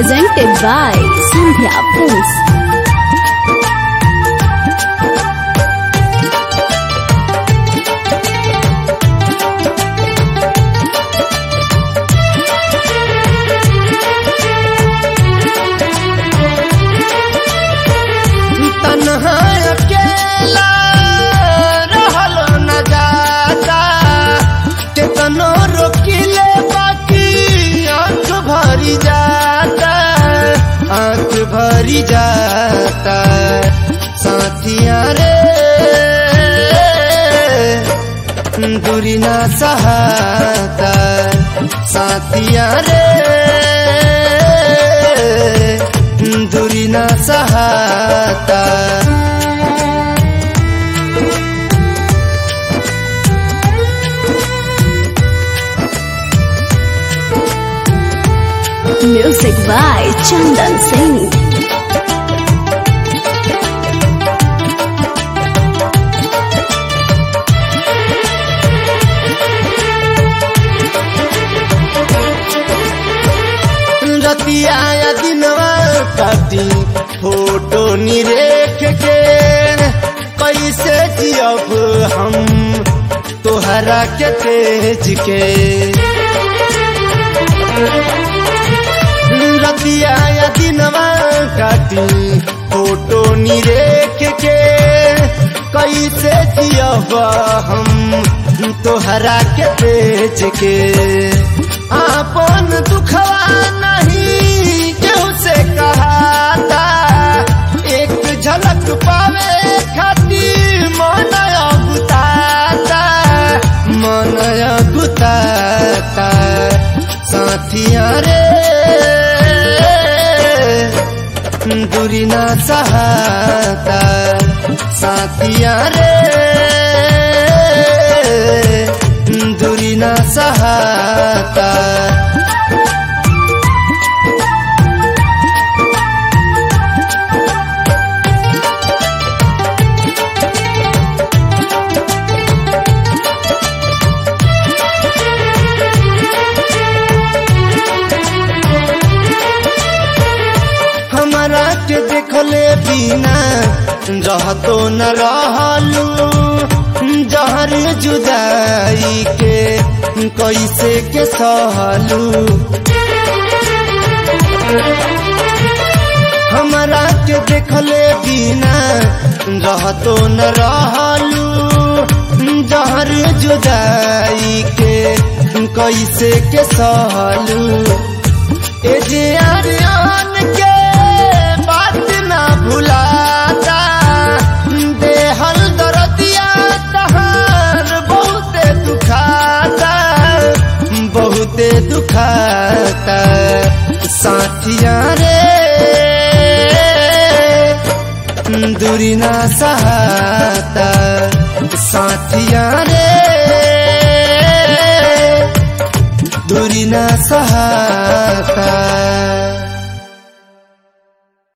presented by Sandhya Films. तन्हा अकेला रहल न जाता केतनो रोकिले बाकी आंख भरी जाता आंख भरी जाता साथिया रे दूरी ना सहाता साथिया रे दूरी ना सहाता Music by Chandan Singh. रतिया या दिनवा काटी फोटो निरेख के कैसे जियब हम तोहरा के तेज के रतिया या दिनवा काटी फोटो निरेख के कैसे जियब हम तोहरा के तेज के आपन दुखवा नहीं केहू से कहाता एक झलक पावे खातिर मन गुताता मन गुताता साथिया रे दूरी ना सहाता साथिया रे दूरी ना सहाता हमारा के देखले बिना रहतो न रहलू जहर जुदाई के कैसे के सहलू हमारा के देखले बिना रहतो न रहलू जहर जुदाई के कैसे के सहलू ए जे आर्यन के बात ना भुलाता देहल दरदिया तहार बहुते दुखाता बहुते दुखाता साथिया रे दूरी ना सहाता साथिया रे दूरी ना सहाता